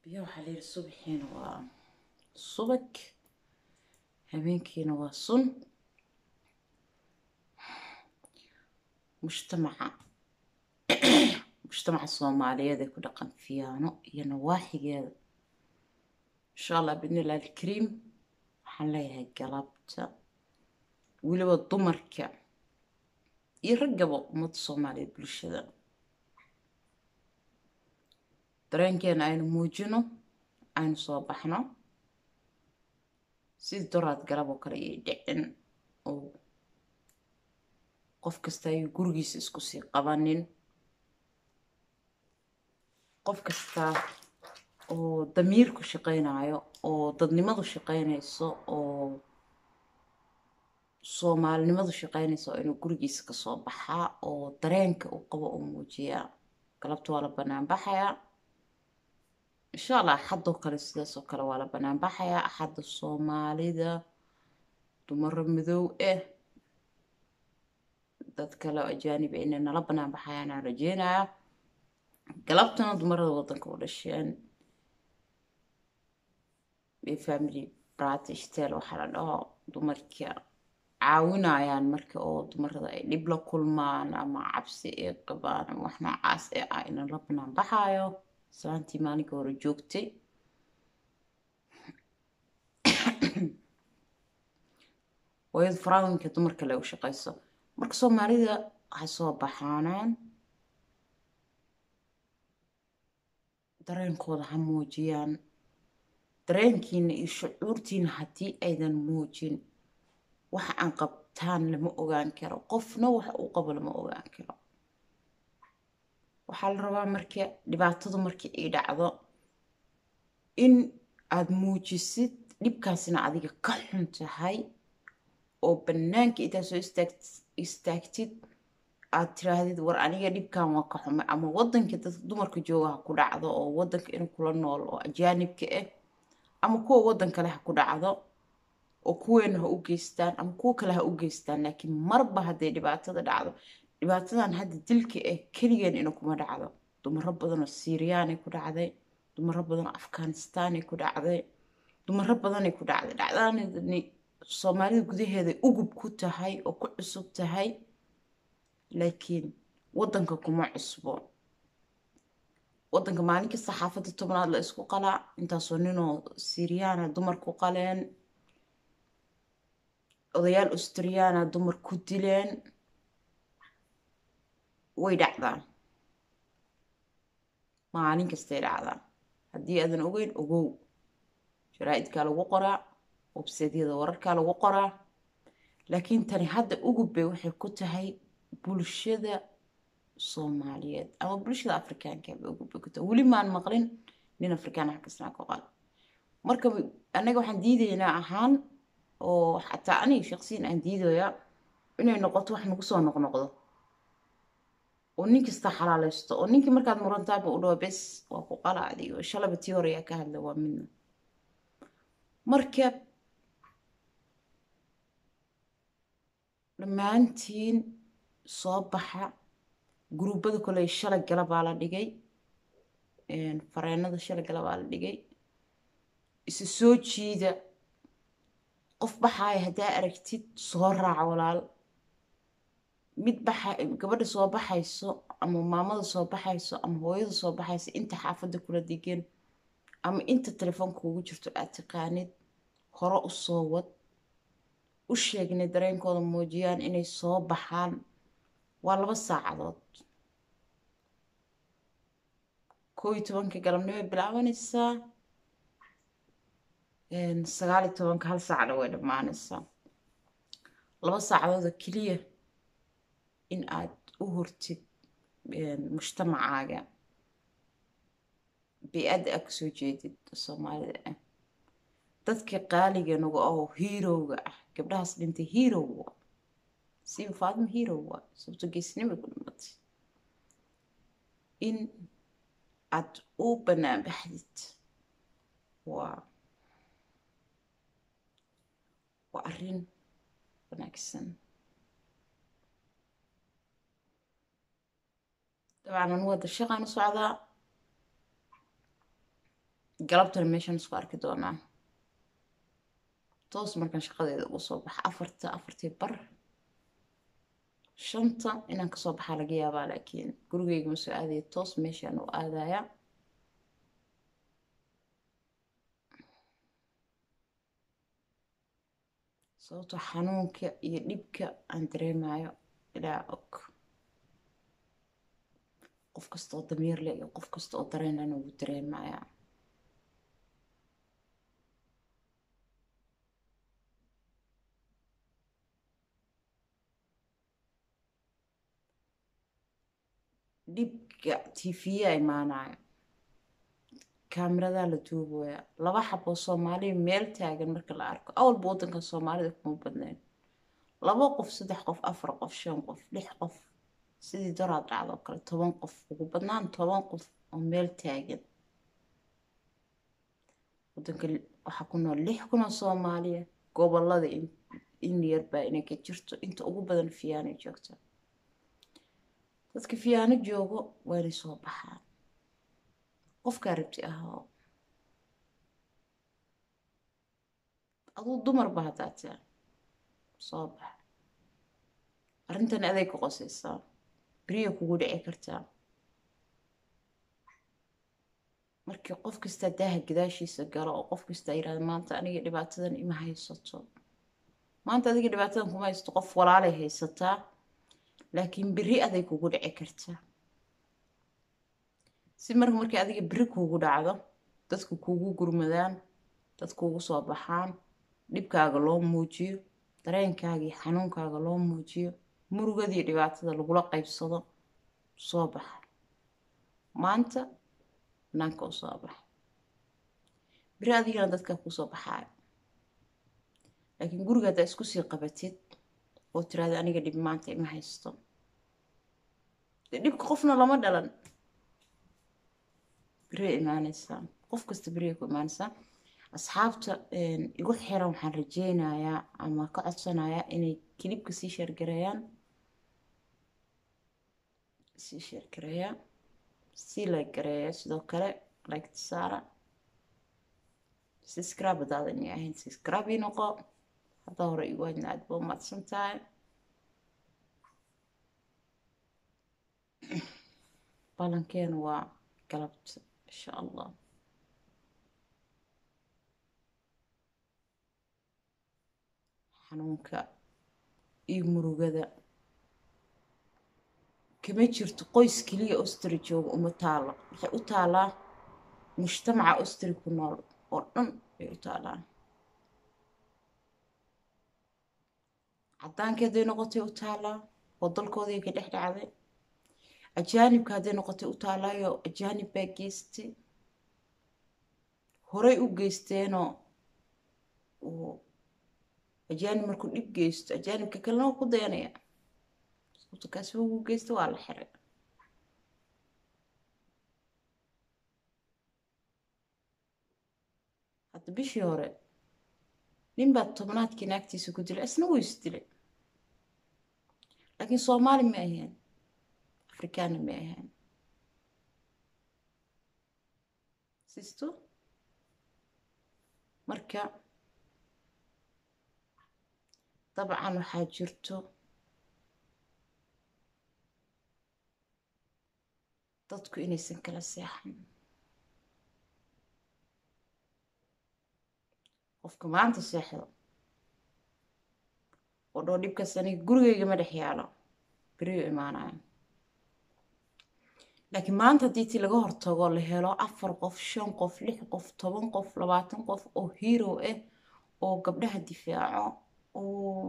biyo waxaa la yidhi subaxiina waa subag habeenkiina waa sun mujtamaca mujtamaca soomaaliyeed ee ku dhaqan fiyaano iyo nawaaxigeeda insha allah bidnillahi alkariim waxaan leeyahay galabta weliba dumarka iyo raggaba ummadda soomaaliyeed bulshada dareenkeena aynu muujino aynu soo baxno sidii doraad galab oo kale iyo dhicin oo qof kasta ayuu gurigiisa isku sii qabanin qof kasta oo damiirku shaqaynayo oo dadnimadu shaqaynayso oo soomaalinimadu shaqaynayso oo inuu gurigiisa kasoo baxaa oo dareenka uu qabo uu muujiyaa galabta waa la banaan baxayaa insha allah axadoo kale sidaasoo kale waa la banaan baxayaa axadda soomaalida dumaro madow ah dad kale oo ajaanib ah inay nala banaan baxayaan aan rajeynayaa galabtana dumarada waddanka u dhasheen family british tel waxaa la dhaho dumarka caawinayaan marka oo dumarada ay dhib la kulmaan ama cabsi ay qabaan ama wax noocaas ee ah ina la banaan baxaayo islaantii maalinka hore joogtay hooyada faraawinka dumarka le u shaqayso marka soomaalida waxay soo baxaanaan dareenkooda ha muujiyaan dareenkiina iyo shucuurtiina haddii aydan muujin waxa aan qabtaan lama ogaan karo qofna waxa uu qabo lama ogaan karo waxaa la rabaa marka dhibaatadu markii ay dhacdo in aad muujisid dhibkaasina adiga ka xun tahay oo bannaanka intaad soo istaagtid aad tiraahdid war aniga dhibkan waa ka xumay ama waddanka dadka dumarka jooga ha ku dhacdo oo waddanka inuu kula nool oo ajaanibka ah ama kuwa waddan kale ha ku dhacdo oo kuweena ha u geystaan ama kuwa kale ha u geystaan laakiin marba hadday dhibaatada dhacdo dhibaatadan hadda dilka ah keligeen ina kuma dhacdo dumaro badanoo siiriyaanay ku dhacday dumaro badanoo afghanistaanay ku dhacday dumaro badanay ku dhacday dhacdaani soomaalida gudaheeday ugub ku tahay oo ku cusub tahay laakiin waddanka kuma cusbo waddanka maalin kasta xaafadda tobnaad la isku qalaa intaasoo ninoo siiriyaana dumar ku qaleen odayaal australiyaana dumar ku dileen way dhacdaan maalin kastay dhacdaan haddii aadan ogeyn ogow jaraa-idkaa lagu qoraa webseedyada wararkaa lagu qoraa laakiin tani hadda ugubbay waxay ku tahay bulshada soomaaliyeed ama bulshada afrikaanka bay ugubbay ku tahay weli maan maqlin nin afrikaan wax kasnaa ku qal marka annaga waxaan diidaynaa ahaan oo xataa aniga shaqsiyan aan diidayaa inay noqoto wax nagu soo noqnoqdo oo nin kasta xalaaleysto oo ninkii markaad murantaaba u dhawo bes waa ku qala adigo shalaba tii hore ayaa ka hadla waa midna marka dhammaantiin soo baxa guruubada koley shalay gala baa la dhigay fareenada shalay gala baa la dhigay isa soo jiida qof baxaaya haddaa aragtid soo raac walaal mid baxa gabadha soo baxayso ama maamada soo baxayso ama hooyada soo baxayso inta xaafadda kula degan ama inta telefoonka ugu jirto aad taqaanid hore u soo wad u sheegnay dareenkooda muujiyaan inay soo baxaan waa laba saacadood koo iyo tobanka galabnimo bilaabanaysaa sagaal iyo tobanka hal saacna way dhammaanaysaa laba saacadoodoo keliya in aad u hortid mujtamacaaga bi-adda aad kasoo jeedid soomaalida ah dadka qaaliga nagu ahoo hiirowga ah gabdhahaas dhintay hiirowga siiba faadima hiirowga sababto geesnimay ku dhimatay in aad u bannaan baxdid waa waa arrin wanaagsan dabcan anu hadda shaqaan u socdaa galabtana meeshaan isku arki doonaa toos markaan shaqadeeda ugu soo baxa afarta afartii bar shanta inaan kasoo baxaa laga yaabaa laakiin gurigeyga ma soo aadaya toos meeshaan u aadaya sababtoo xanuunka iyo dhibka aan dareemayo ilaa og qof kasta oo damiir leh iyo qof kasta oo dareenlana wuu dareemayaa dhibka tv-ya imaanayo kaamiradaa la duubaya laba xaboo soomaaliya meel taagan marka la arko awalba waddanka soomaalida kuma badnayn laba qof saddex qof afar qof shan qof lix qof sidii doraad dhacdo oo kale toban qof ugu badnaan toban qof oo meel taagan waddanka waxaa ku nool lix kun oo soomaaliya gobolada in yarbaa inay ka jirto inta ugu badan fiyaanay joogta dadka fiyaano joogo waa inay soo baxaan qofkaa rabti ahoo aduu dumarba haddaa taa soo bax arrintan aday ku qosaysaa beriya kugu dhici kartaa markii qof kastaa daaha gadaashiisa galo oo qof kastaa yirahda maanta aniga dhibaatadan ima haysato maanta adiga dhibaatadan kuma haysato qof walaalay haysataa laakiin beri aday kugu dhici kartaa si marka markii adiga beri kuugu dhacdo dadku kuugu gurmadaan dad kuugu soo baxaan dhibkaaga loo muujiyo dareenkaaga iyo xanuunkaaga loo muujiyo murugadii dhibaatada lagula qaybsado soo baxa maanta banaanka u soo baxa beri adigana dadkaa kuu soo baxaayo laakiin guriga haddaa isku sii qabatid oo tiraada aniga dhib maanta ima haysto dee dhibka qofna lama dhalan beriya imaanaysaa qof kasta beriya ku imaanaysaa asxaabta igu xiran waxaan rajeynayaa ama ka codsanayaa inay kilibka sii sheergareeyaan sii sheergareeyaa sii like gareeya sidoo kale like saara subscribe hadaadan i ahayn subscribe ii noqo haddaa hore igu hadna aad baa umahadsan tahay balankeenu waa galabta insha allah xanuunka iyo murugada kama jirto qoys keliya ostri jooga uma taalo waxay u taalaa mujtamaca ostri ku nool oo dhan bay u taalaa caddaanka hadday noqotay u taalaa oo dalkoodii ka dhex dhacday ajaanibka hadday noqotay u taalaayo ajaanib baa geystay horey u geysteenoo ajaanib markuu dhib geysto ajaanibka kalena waa ku dayanaya sababto kaasi ugu geysta waa la xiray hadda bishii hore nin baa tobnaadkii naagtiisa ku dilay isna wuu isdilay laakiin soomaali ma ahayn afrikaana ma ahayn sisto marka dabcan waxaa jirto dadku inaysan kala seexan qofka maanta seexdo oo dhoo dhibkaas aniga gurigeyga ma dhex yaalo beriyo imaanayo laakiin maanta haddii tii laga hortago la helo afar qof shan qof lix qof toban qof labaatan qof oo hero ah oo gabdhaha difaaco oo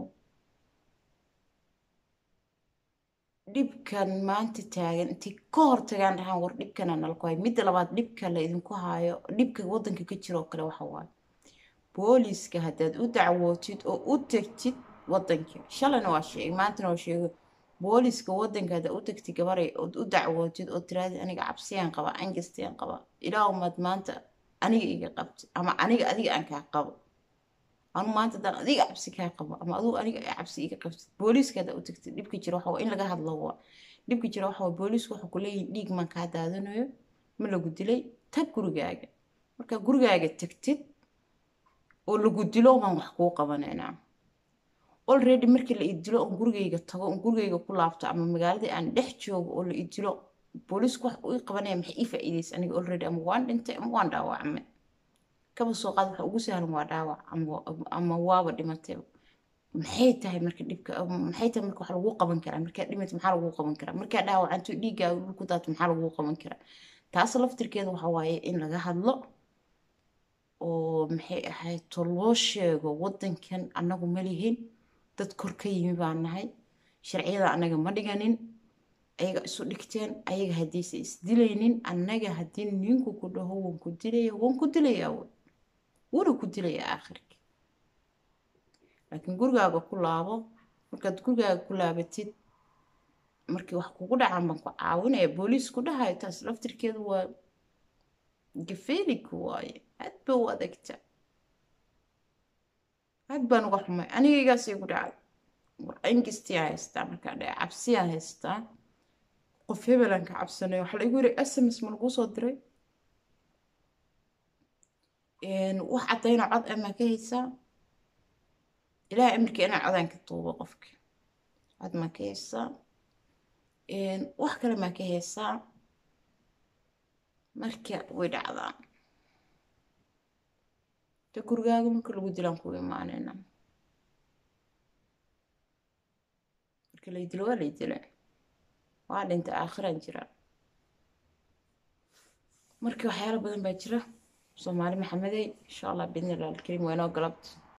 dhibkan maanta taagan intay ka hortagaan dhahaan war dhibkana nalku hayo midda labaad dhibka la idinku hayo dhibka waddanka ka jira oo kale waxa waaye booliiska haddaad u dacwootid oo u tegtid waddankii shalayna waa sheegay maantana waa sheegay booliiska waddanka haddaad u tegtid gabaray ood u dacwootid oo tiraadi aniga cabsiyaan qaba angastiyaan qaba ilaahumad maanta aniga iga qabti ama aniga adiga aan kaa qabo anu maanta haddaan adiga cabsi kaa qabo ama aduu aniga cabsi iga qabtid booliiska haddaa u tegtid dhibka jira waxa waa in laga hadlo waa dhibka jira waxa waa booliisku waxa ku leeyihin dhiig maan kaa daadanayo ma lagu dilay tag gurigaaga markaa gurigaaga tagtid oo lagu dilo baan wax kuu qabanaynaa already markii la idilo oon gurigayga tago oon gurigayga ku laabto ama magaaladii aan dhex joogo oo la idilo booliisku wax uu qabanaya maxay ii faa'iidaysa aniga already ama waan dhintay ama waan dhaawacmay kaba soo qaad waxa ugu sahlan waa dhaawac ama waaba dhimatay maxay tahay marka dhibka maxay tahay marka wax lagu qaban karaa markaa dhimat maxaa lagu qaban karaa markaa dhaawacanto dhiiggaaga dhulku daato maxaa lagu qaban karaa taas laftirkeeda waxa waaye in laga hadlo oo maxay ahayd to loo sheego waddankan annagu ma lihin dad kor ka yimi baan nahay sharciyada annaga ma dhiganin ayaga isu dhigteen ayaga haddiise isdilaynin annaga haddii ninku ku dhaho waan ku dilaya waan ku dilayaa wey wuuna ku dilayaa aakhirka laakiin gurigaaga ku laabo markaad gurigaaga ku laabatid markii wax kugu dhacaan baan ku caawinaya booliis ku dhahayo taas laftirkeedu waa gafeeliku waaye aad ba u adagta aad baan uga xumay anigaygaas igu dhacay ingistia haystaa markaa dhaca cabsiyaa haystaa qof hebelaan ka cabsanayo waxaa laigu yiri sms ma laguu soo diray wax caddayna cod amaa ka haysaa ilaah amarkii inaa codaan ka duubo qofka cod maa ka haysaa wax kale maa ka haysaa marka way dhacdaa de gurigaaga marka lagu dilaan ku imaanayna marka lay dilo waa lay dila waa dhinta aakhiraan jira marka waxyaalo badan baa jira soomaali maxamedey insha allah biidni illah alkariim waa inoo galabta